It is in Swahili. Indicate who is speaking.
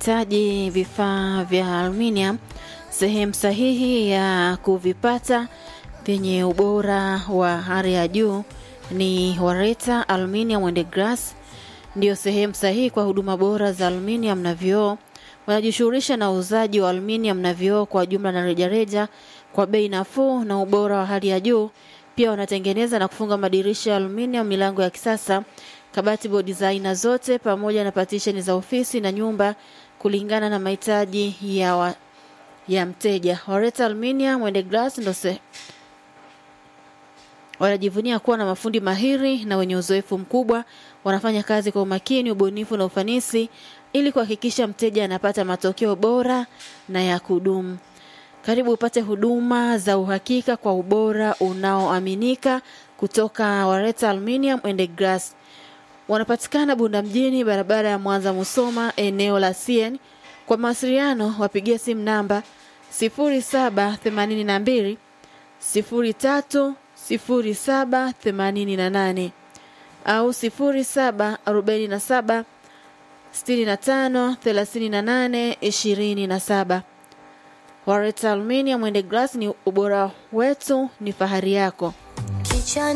Speaker 1: unahitaji vifaa vya aluminium, sehemu sahihi ya kuvipata vyenye ubora wa hali ya juu ni Wareta Aluminium and Glass. Ndiyo sehemu sahihi kwa huduma bora za aluminium na vioo. Wanajishughulisha na uuzaji wa aluminium na vioo kwa jumla na rejareja kwa bei nafuu na ubora wa hali ya juu. Pia wanatengeneza na kufunga madirisha ya aluminium, milango ya kisasa, kabati, bodi za aina zote, pamoja na patisheni za ofisi na nyumba kulingana na mahitaji ya, wa, ya mteja. Wareta Aluminium and Glass ndo se wanajivunia kuwa na mafundi mahiri na wenye uzoefu mkubwa. Wanafanya kazi kwa umakini, ubunifu na ufanisi ili kuhakikisha mteja anapata matokeo bora na ya kudumu. Karibu upate huduma za uhakika kwa ubora unaoaminika kutoka Wareta Aluminium and Glass. Wanapatikana Bunda mjini, barabara ya Mwanza Musoma, eneo la CN. Kwa mawasiliano wapigie simu namba 0782 03 0788 au 0747 65 38 27. Wareta Aluminium and Glass ni ubora wetu, ni fahari yako.
Speaker 2: Kichwani